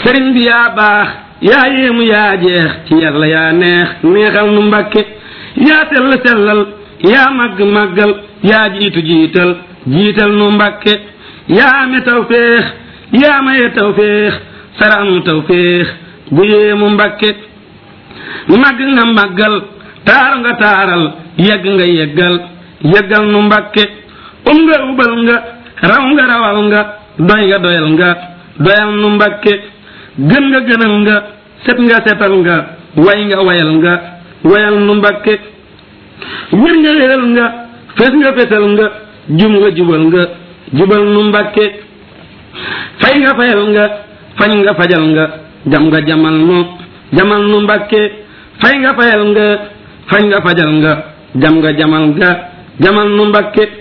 sëriñ bi yaa baax yaa yéemu yaa jeex ci yàlla yaa neex neexal nu mbàkke yaa sell sellal yaa màgg màggal yaa jiitu jiital jiital nu mbàkke yaa ame tawféex yaa maye tawféex sarax nu tawféex bu yéemu mbàkke màgg nga màggal taaru nga taaral yegg nga yeggal yeggal nu mbàkke um nga ubal nga raw nga rawal nga doy nga doyal nga doyal nu mbàkke gën nga gënal nga set nga setal nga way nga wayal nga wayal nu mbàkke wér nga wéral nga fes nga fesal nga jum nga jubal nga jubal nu mbàkke fay nga fayal nga fañ nga fajal nga jam nga jamal nu jamal nu mbàkke fay nga fayal nga fañ nga fajal nga jam nga jamal nga jamal nu mbàkke